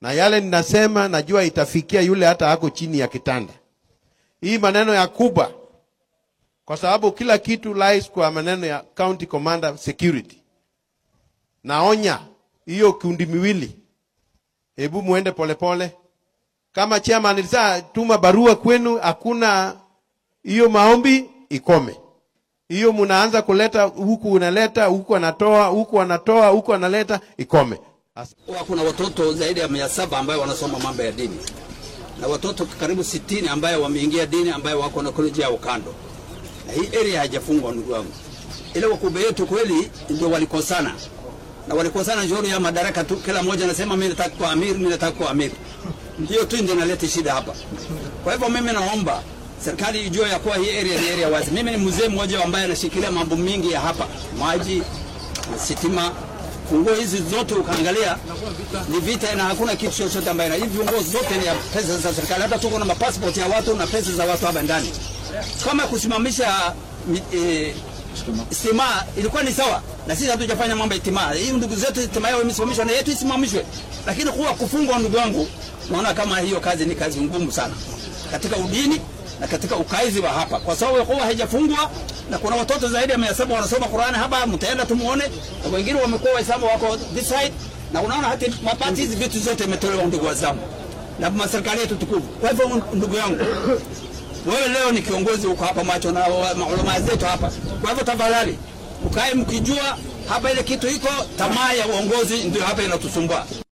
na yale ninasema najua itafikia yule hata ako chini ya kitanda. Hii maneno ya Kuba, kwa sababu kila kitu lies kwa maneno ya county commander security. Naonya hiyo kundi miwili, hebu muende polepole. Kama chairman alisa tuma barua kwenu, hakuna hiyo maombi ikome. Hiyo mnaanza kuleta huku, unaleta huku, anatoa huku, anatoa huku, analeta ikome. As Huwa kuna watoto zaidi ya mia saba ambayo wanasoma mambo ya dini na watoto karibu sitini ambayo wameingia dini ambayo wako na koleji yao kando, na hii area haijafungwa ndugu wangu. Ile wakubwa yetu kweli ndio walikosana na walikosana njoni ya madaraka tu, kila mmoja anasema mimi nataka kuwa amiri, mimi nataka kuwa amiri. Ndio tu ndio inaleta shida hapa. Kwa hivyo mimi naomba serikali ijue ya kuwa hii area ni area wazi. Mimi ni mzee mmoja ambaye anashikilia mambo mingi ya hapa, maji, sitima, funguo hizi zote ukaangalia ni vita na hakuna kitu chochote ambaye na hivi funguo zote ni ya pesa za serikali. Hata tuko na mapassport ya watu na pesa za watu hapa ndani. Kama kusimamisha mi- eh, stima ilikuwa ni sawa, na sisi hatujafanya mambo ya stima. Hii ndugu zetu stima yao imesimamishwa na yetu isimamishwe, lakini kuwa kufungwa, ndugu wangu, naona kama hiyo kazi ni kazi ngumu sana katika udini na katika ukaizi wa hapa, kwa sababu kuwa haijafungwa na kuna watoto zaidi ya mia saba wanasoma Qur'ani hapa, mtaenda tumuone, na wengine wamekuwa Waislamu wako this side, na unaona hata mapati hizi vitu zote imetolewa, ndugu Waislamu, na serikali yetu tukufu. Kwa hivyo ndugu yangu, wewe leo ni kiongozi uko hapa macho na wa- maulama zetu hapa. Kwa hivyo tafadhali ukae mkijua hapa ile kitu iko, tamaa ya uongozi ndio hapa inatusumbua.